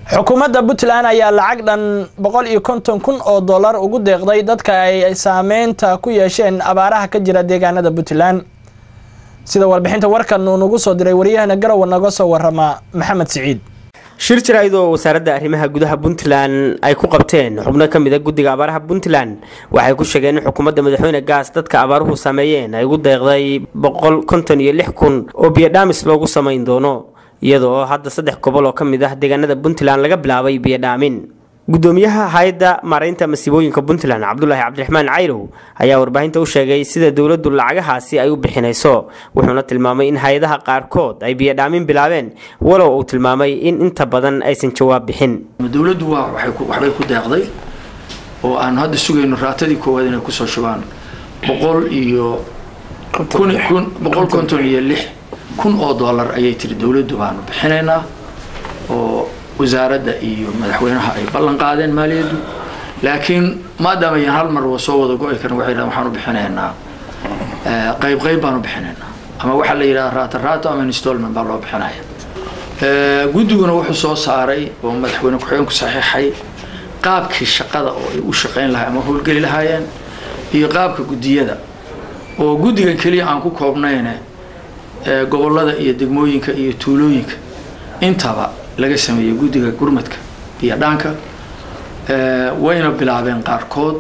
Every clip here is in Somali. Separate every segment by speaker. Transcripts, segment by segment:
Speaker 1: xukuumadda puntland ayaa lacag dhan boqol iyo konton kun oo dollar ugu deeqday dadka ay saameynta ku yeesheen abaaraha ka jira deegaanada puntland sida warbixinta warkan uu nagu soo diray waryahana garowe naga soo warama maxamed siciid
Speaker 2: shir jaraa'id oo wasaaradda arrimaha gudaha puntland ay ku qabteen xubno ka mid a guddiga abaaraha puntland waxay ku sheegeen in xukuumadda madaxweyne gaas dadka abaaruhu saameeyeen ay ugu deeqday boqol konton iyo lix kun oo biyodhaamis loogu samayn doono iyadoo hadda saddex gobol oo ka mid ah deegaanada puntland laga bilaabay biyodhaamin gudoomiyaha hay-adda maaraynta masiibooyinka puntland cabdulaahi cabdiraxmaan cayrow ayaa warbaahinta u sheegay sida dowladdu lacagahaasi ay u bixinayso wuxuuna tilmaamay in hay-adaha qaarkood ay biyodhaamin bilaabeen walow uu tilmaamay in inta badan aysan jawaab bixin
Speaker 3: dowladdu waa waxbay ku deeqday oo aan hadda sugayno raatadii koowaad inay kusoo shubaan boqol iyo boqol konton iyo lix kun oo dollar ayay tiri dowladdu baanu bixinaynaa oo wasaaradda iyo madaxweynaha ay ballan qaadeen maaliyaddu laakiin maadaama ayaan hal mar soo wada go-i karin waxay dhahan waxaanu bixinaynaa qayb qayb baanu bixinaynaa ama waxaa la yidhaha raato raato ama installment baa loo bixinaya guddiguna wuxuu soo saaray oo madaxweyne ku-xigeenku saxiixay qaabkii shaqada oo ay u shaqayn lahay ama howlgeli lahaayeen iyo qaabka guddiyada oo guddigan keliya aan ku koobnayne gobollada iyo degmooyinka iyo tuulooyinka intaba laga sameeyey guddiga gurmadka iyo dhaanka wayna bilaabeen qaarkood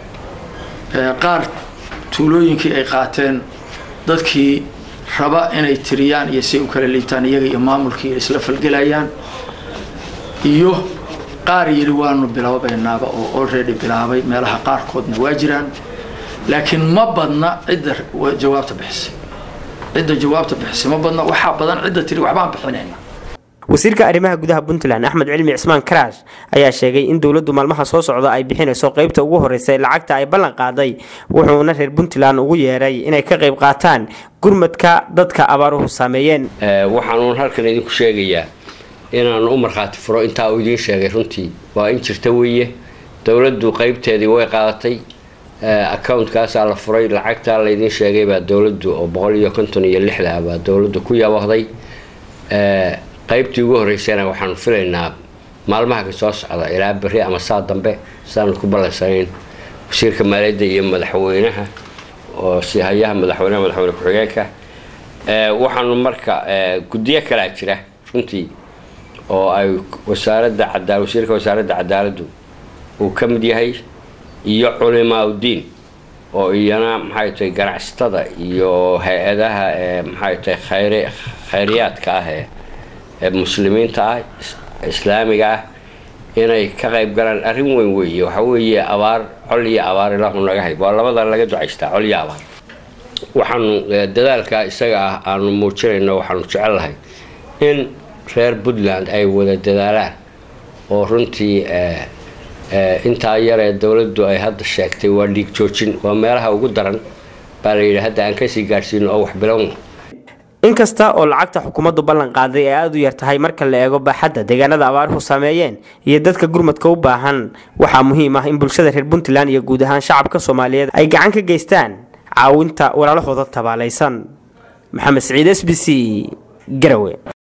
Speaker 3: qaar tuulooyinkii ay qaateen dadkii raba inay tiriyaan iyo say u kala liitaan iyaga iyo maamulkii isla falgelayaan iyo qaar yidhi waanu bilaabaynaaba oo already bilaabay meelaha qaarkoodna waa jiraan laakiin ma badna cidda jawaabta bixisay cidda jawaabta bixisay ma badna waxaa badan cidda tiri waxbaan bixinayna
Speaker 2: wasiirka arrimaha gudaha puntland axmed cilmi cismaan karaash ayaa sheegay in dowladdu maalmaha soo socda ay bixinayso qeybta ugu horeysa lacagta ay ballan qaaday wuxuuna reer puntland ugu yeeray inay ka qayb qaataan gurmadka dadka abaaruhu saameeyeen
Speaker 4: waxaanuun halkan idinku sheegayaa inaan u markhaati furo intaa uu idiin sheegay runtii waa in jirta weeye dowladdu qeybteedii way qaadatay account-kaasaa la furay lacagtaa laydiin sheegay baa dowladdu oo boqol iyo konton iyo lixda baa dowladdu ku yabahday qaybtii ugu horeysana waxaanu filaynaa maalmaha ka soo socda ilaa beri ama saa dambe saanu ku ballansanayn wasiirka maaliyadda iyo madaxweynaha oo sihayaha madaxweynaha madaxweyne ku-xigeenka waxaanu marka guddiyo kalaa jira runtii oo ay wasaaradda cadaa wasiirka wasaaradda cadaaladdu uu ka mid yahay iyo culimaa uddiin oo iyana maxay tahay ganacsatada iyo hay-adaha maxay tahay khayr khayriyaadka ah ee ee muslimiinta ah islaamiga ah inay ka qayb galaan arrin weyn weeye waxa weeye abaar col iyo abaar ilaahu naga hay waa labada laga ducaystaa col iyo abaar waxaanu dadaalka isaga ah aanu muujinayno waxaanu jecellahay in reer puntland ay wada dadaalaan oo runtii intaa yar ee dowladdu ay hadda sheegtay waa dhiig joojin waa meelaha ugu daran baa la yidhi hadda aan kasii gaadhsiino oo wax bilowna
Speaker 2: inkasta oo lacagta xukuumaddu ballan qaaday ay aada u yar tahay marka la eego baaxadda deegaanada abaaruhu saameeyeen iyo dadka gurmadka u baahan waxaa muhiim ah in bulshada reer puntland iyo guud ahaan shacabka soomaaliyeed ay gacan ka geystaan caawinta walaalahooda tabaalaysan maxamed siciid s b c garawe